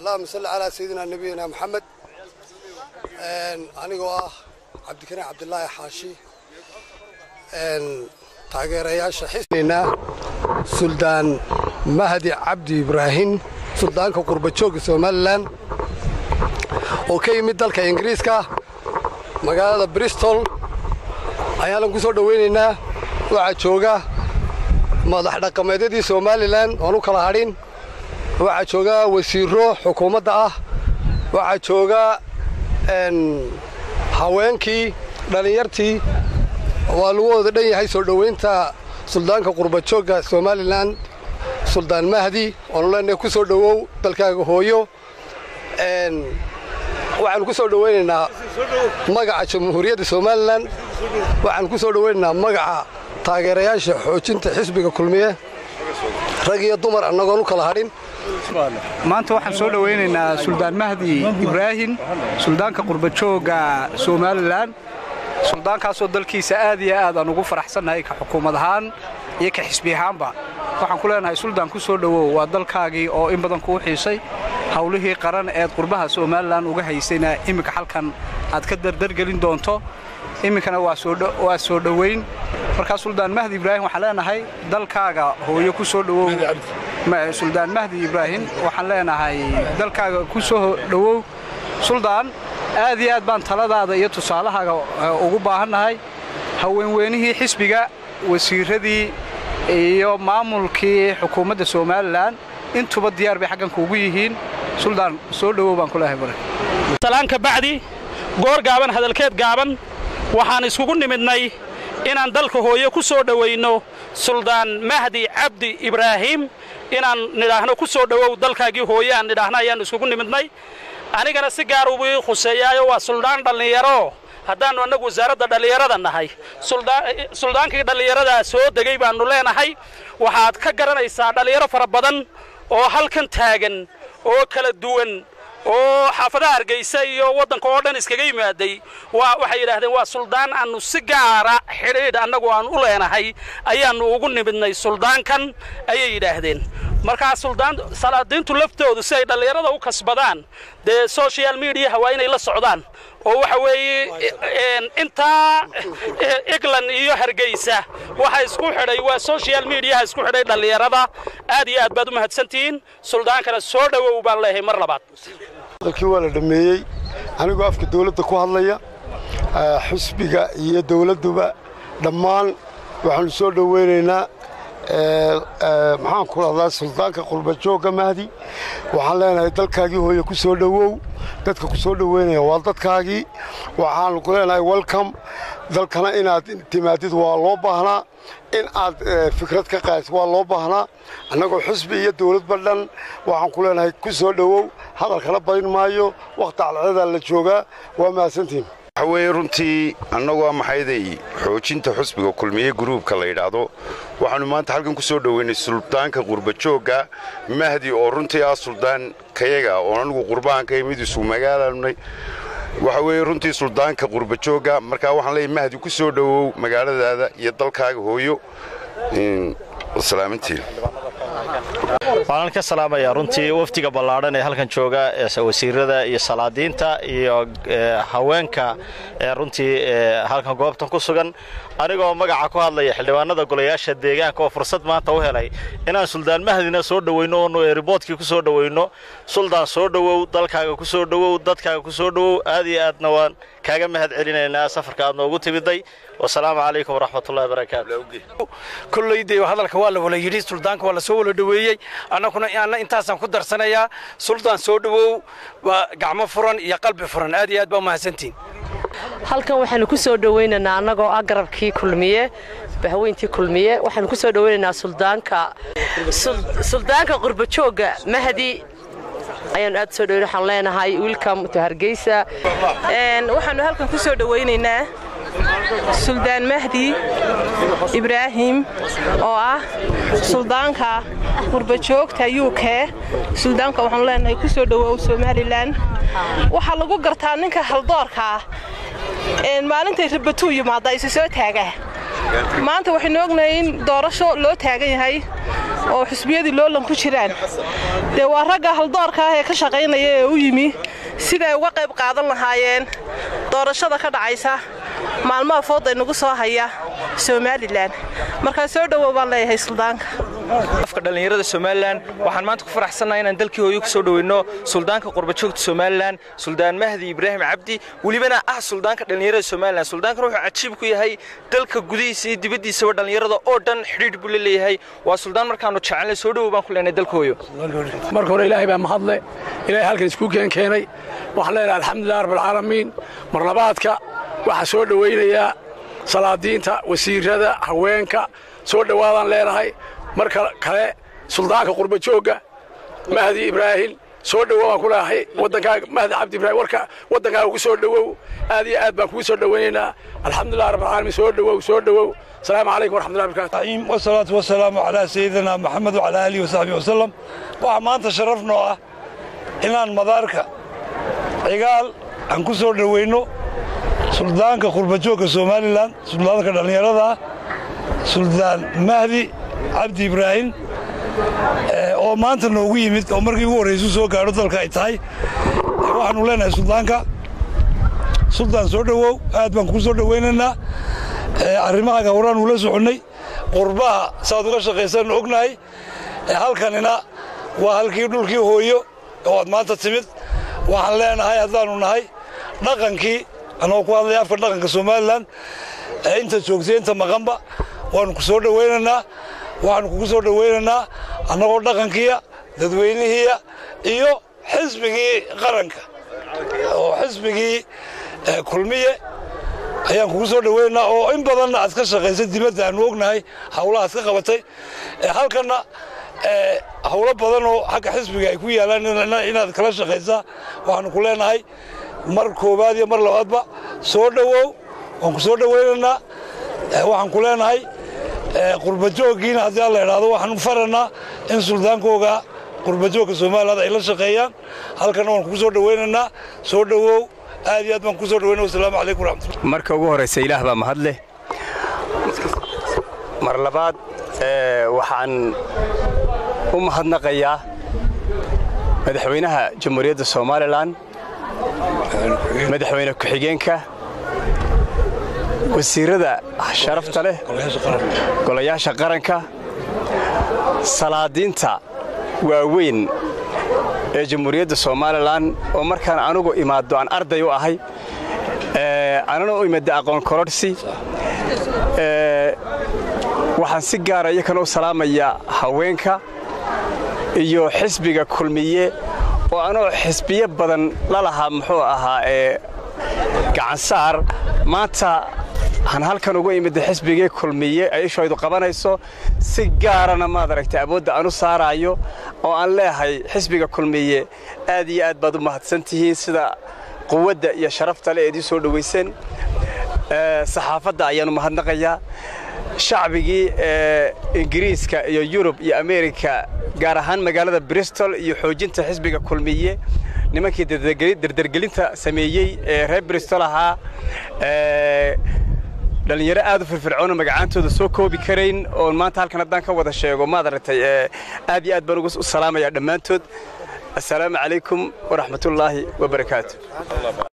allahuma salli calaa sayidina nabiyina maxamed anigoo ah cabdikariin cabdilaahi xaashi taageerayaasha xisnina suldaan mahdi cabdi ibraahim suldaanka qurbajooga somalilan oo ka yimid dalka ingiriiska magaalada bristol ayaanan ku soo dhowaynaynaa waxaa jooga madax dhaqameedyadii somalilan oon u kala hadhin waxaa jooga wasiiro xukuumadda ah waxaa jooga haweenkii dhallinyartii waa lagu wada dhan yahay soo dhowaynta suldaanka qurbajoogga somalilan suldaan mahdi oonu leenahay ku soo dhowow dalkaaga hooyo waxaanu ku soo dhowaynaynaa magaca jamhuuriyadda somalilan waxaanu ku soo dhowaynaynaa magaca taageerayaasha xoojinta xisbiga kulmiye rag iyo dumar annagoon u kala hadhin maanta waxaan soo dhowaynaynaa suldaan mahdi ibraahim suldaanka qurbajooga somalilan suldaankaasoo dalkiisa aad iyo aad aan ugu faraxsannahay ka xukuumad ahaan iyo ka xisbi ahaanba waxaan ku leenahay suldaan ku soo dhowow waa dalkaagii oo in badan kuu xiisay howlihii qaran eed qurbaha somalilan uga haysayna iminka halkan aad ka dardargelin doonto iminkana waa soo dhowayn markaa suldaan mahdi ibraahim waxaan leenahay dalkaaga hooyo ku soo dhowow suldaan mahdi ibraahim waxaan leenahay dalkaaga ku soo dhowow suldaan aad iyo aad baan taladaada iyo tusaalahaaga ugu baahannahay haweenweynihii xisbiga wasiiradii iyo maamulkii xukuumadda somalilan intuba diyaar bay xaggan kuugu yihiin suldaan soo dhowow baan ku leehay salaan ka bacdi goor gaaban hadalkeed gaaban waxaan iskugu nimidnay inaan dalka hooyo ku soo dhowayno suldaan mahdi cabdi ibraahim inaan nidhaahno ku soo dhowow dalkaagii hooye aan nidhaahno ayaan iskugu nimidnay anigana si gaar ubu ii khuseeyaayo waa suldaan dhallinyaro haddaannu annagu wasaaradda dhallinyarada nahay suldaankii dhallinyaradaa soo degay baannu leenahay waxaad ka garanaysaa dhallinyaro fara badan oo halkan taagan oo kala duwan oo xaafadaha hargaysa iyo waddanka oo dhan iskaga yimaaday waxay yidhaahdeen waa suldaan aannu si gaara xidhiidh annagu aan u leenahay ayaannu ugu nimidnay suldaankan ayay yidhaahdeen markaa suldaan salaadiintu laftoodu si ay dhallinyarada u kasbadaan dee social mediaha waa inay la socdaan oo waxa weeye intaa england iyo hargeysa waxa isku xidhay waa social mediaha isku xidhay dhallinyarada aad iyo aad baad u mahadsantihiin suldaankana soo dhowow baan leeyahay mar labaad dalkii waa la dhammeeyey anigoo afka dawladda ku hadlaya xisbiga iyo dawladduba dhammaan waxaannu soo dhowaynaynaa maxaan ku dhahdaa suldaanka qurbajoogga mahdi waxaan leenahay dalkaagii hooye ku soo dhowow dadka ku soo dhoweynaya waa dadkaagii waxaannu ku leenahay welcom dalkana inaad timaadid waa loo baahnaa in aad fikrad ka qaadid waa loo baahnaa annagoo xisbi iyo dawladba dhan waxaan ku leenahay ku soo dhowow hadalkana badin maayo wakhti calceedaa la joogaa waa mahadsantiin waxa weeye runtii annagoo maxayday xoojinta xusbiga kulmiye gruubka la yidhaahdo waxaannu maanta halkan ku soo dhoweynay suldaanka qurbajoogga mahdi oo runtii ah suldaan kayaga oon anigu qurbaanka mid isu magaalanay waxa weeye runtii suldaanka qurbajoogga markaa waxaan leeyahy mahdi ku soo dhowow magaaladaada iyo dalkaaga hooyo salaamintiin waxaan ka salaamayaa runtii wafdiga ballaadhan ee halkan jooga wasiirada iyo salaadiinta iyo haweenka ee runtii halkan goobtan ku sugan anigoo magaca ku hadlaya xildhibaanada golayaasha deegaanka oo fursad maanta u helay inaan suldaan mahdina soo dhowayno oonu eriboodkii ku soo dhowayno suldaan soo dhowow dalkaaga ku soo dhowow dadkaaga ku soo dhowow aad iyo aadna waan kaaga mahad celinaynaa safarka aad noogu timiday wasalaamu calaykum waraxmatullahi barakaatu kolleydee hadalka waa la wala yidhi suldaanka waa la soo wala dhoweeyey annaguna anna intaasaan ku darsanayaa suldaan soo dhowow waa gacmo furan iyo qalbi furan aad iyo aad baa mahadsantiin halkan waxaanu ku soo dhowaynaynaa annagoo ah garabkii kulmiye bahweyntii kulmiye waxaanu ku soo dhowaynaynaa suldaanka suldaanka qurbajoogga mahdi ayaanu aad soo dhoweyn waxaan leenahay welcome to hargeysa waxaanu halkan ku soo dhowaynaynaa suldaan mahdi ibraahim oo ah suldaanka qurbajoogta u k suldaanka waxaanu leenahay ku soo dhowow somalilan waxaa lagu gartaa ninka haldoorka ah maalintay rabatuu yimaada isu soo taaga maanta waxaynu ognahay in doorasho loo taagan yahay oo xusbiyadii loolan ku jiraan dee waa ragga haldoorka ah ee ka shaqaynaya ee u yimi siday uga qayb qaadan lahaayeen doorashada ka dhacaysa maalmaha fooda inagu soo haya somalilan markaa soo dhowow baan leeyahay suldaanka afka dhallinyarada somalilan waxaan maanta ku faraxsannahay inaan dalkii hooyo ku soo dhoweyno suldaanka qurbajoogta somalilan suldaan mahdi ibraahim cabdi welibana ah suldaanka dhallinyarada somalilan suldaankan wuxuu cajiib ku yahay dalka gudihiisa iyo dibaddiisaba dhallinyarada oo dhan xidhiidh buu la leeyahay waa suldaan markaannu jecelnay soo dhowow baan ku leenahay dalka hooyo marka hore ilaahay baa mahadle ilaahay halkan isku keen keenay waxaan leenahay alxamdulilah rabbilcaalamiin mar labaadka waxaa soo dhowaynayaa salaadiinta wasiirada haweenka soo dhowaadaan leenahay marka kale suldaanka qurbajoogga mahdi ibraahim soo dhowow baan ku leeahay waddankaaga mahdi cabdi ibrahim warka waddankaaga ku soo dhowow aad iyo aad baan kugu soo dhowaynaynaa alxamdulilah rabbilcaalamiin soo dhowow soo dhowow asalaamu calaykum waraxmatullahi barakatu wasalaatu wasalaamu calaa sayidina maxamed wacalaa aalihi wasaxbihi wasalam waxaa maanta sharaf noo ah inaan madaarka cigaal aan ku soo dhowayno suldaanka qurbajoogka somalilan suldaanka dhallinyarada ah suldaan mahdi cabdi ibraahim oo maanta noogu yimid oo markii ugu horraysu soo gaadho dalka ay tahay waxaanu leenahay suldaanka suldaan soo dhowow aad baan kuu soo dhowaynaynaa arrimahaaga horaan uula soconnay qurbaha saaad uga shaqaysan ognahay halkanina waa halkii dhulkii hooyo oo aad maanta timid waxaan leenahay haddaannu nahay dhaqankii annagoo ku hadlaya afka dhaqanka somalilan inta joogtay inta maqanba waannu ku soo dhowaynaynaa waxaannu kugu soo dhowaynaynaa annagoo dhaqankiiya dadweynihiiya iyo xisbigii qaranka oo xisbigii kulmiye ayaan kugu soo dhowaynaynaa oo in badanna aad ka shaqaysay dibadda aannu ognahay hawlaha aad ka qabatay halkanna hawlo badan oo xagga xisbiga ay ku yaalaan inaad kala shaqaysaa waxaannu ku leenahay mar koowaad iyo mar labaadba soo dhowow waan ku soo dhowaynaynaa waxaan ku leenahay qurbajooggiina haddii alla idhaahdo waxaan farannaa in suldaankooga qurbajoogka somaliland ay la shaqeeyaan halkanna waan kugu soo dhowaynaynaa soo dhowow aad iyo aad baan kugu soo dhowayna wasalaamu calaykum waraxmatullah marka ugu horraysa ilaah baa mahadleh mar labaad waxaan u mahadnaqayaa madaxweynaha jamhuuriyadda somalilan madaxweyne ku-xigeenka wasiirada sharafta leh golayaasha qaranka salaadiinta waaweyn ee jamhuuriyadda somalilan oo markaan anugu imaaddo aan arday u ahay anana u imada aqoon kororhsi waxaan si gaara iyakana u salaamayaa haweenka iyo xisbiga kulmiye oo anoo xisbiyo badan la lahaa muxuu ahaa ee gacansaar maanta aan halkan ugu imida xisbigii kulmiye ay ishooydu qabanayso si gaarana maad aragtay awoodda aan u saaraayo oo aan leehay xisbiga kulmiye aad iyo aad baad u mahadsan tihiin sida quwadda iyo sharafta le eed ii soo dhowayseen saxaafadda ayaannu mahadnaqayaa shacbigii ingiriiska iyo yurub iyo ameerika gaar ahaan magaalada bristol iyo xoojinta xisbiga kulmiye nimankii dardargelinta sameeyey ee reer bristol ahaa dhallinyaro aad u firfircoonoo magacaantooda soo koobi karayn oon maanta halkan haddaan ka wada sheego maad aragtay aad iyo aad baan ugu salaamayaa dhammaantood assalaamu calaykum waraxmatullaahi wabarakaatu